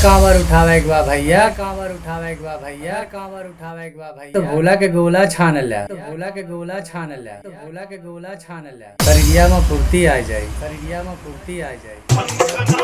कांवर उठावे एक बा भैया कांवर उठावे एक बा भैया कांवर उठावे एक बा भैया तो भोला के गोला छान लिया तो भोला के गोला छान लिया तो भोला के गोला छान लिया शरीरिया में फुर्ती आ जाई शरीरिया में फुर्ती आ जाई